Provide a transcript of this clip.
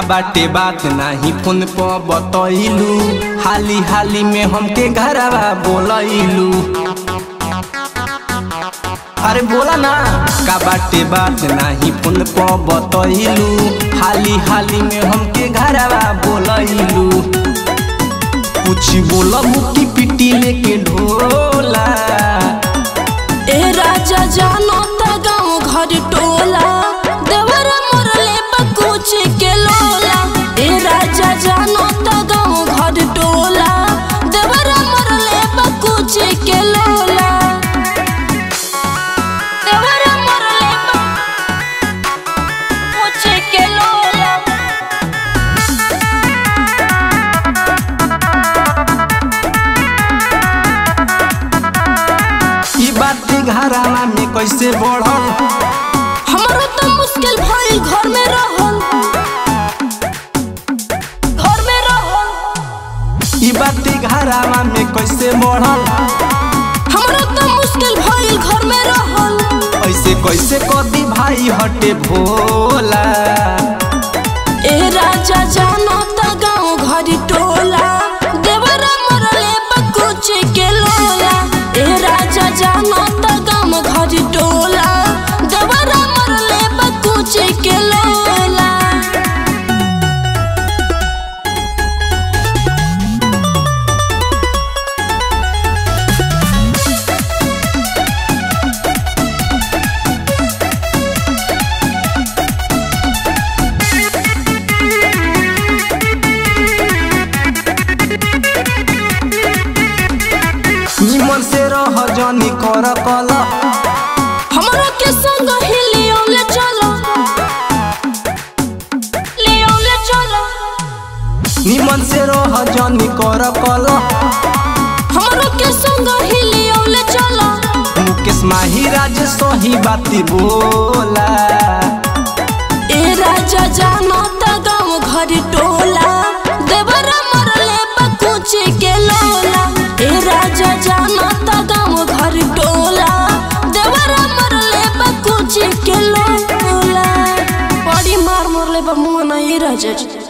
बाटे बात नाही फोन पर बतैलू हाली हाली में हमके घरवा बोलैलू अरे बोला ना का बाटे बात नाही फोन पर बतैलू हाली हाली में हमके घरवा बोलैलू कुछ बोला मुक्की पिटी लेके ढोला ए राजा जानो त गाँव घर टोला देवरा मोरले बकुच के लोला ए राजा जानो त गाँव घर टोला देवरा मोरले बकुच के लोला देवरा मोरले बकुच के लोला ई बात घरवा में कैसे बढ़ल हमरो तो मुश्किल भइल घर में रहल घर में रहल ई बात घरवा में कैसे बढ़ल हमरो तो मुश्किल भइल घर में रहल ऐसे कैसे कदी भाई हटे भोला ए राजा जानो त गाँव घर टोला देवरा मरले बकुच के लोला ए राजा जानो त गाँव घर टोला देवरा मरले बकुच के लोला निमन से रह जनी कर कल हमरा के संग ही लियोले चलो लियोले चलो निमन से रह जनी कर कल हमरा के संग ही लियोले चलो मुकेश माही राज सही बाती बोला ए राजा जानो त गाँव घर टोला देवरा मरले बकुच के लोला ए राजा जानो त गाँव घर टोला देवरा मरले बकुच के लोला बड़ी मार मरले बा मुंह नहीं राजा जी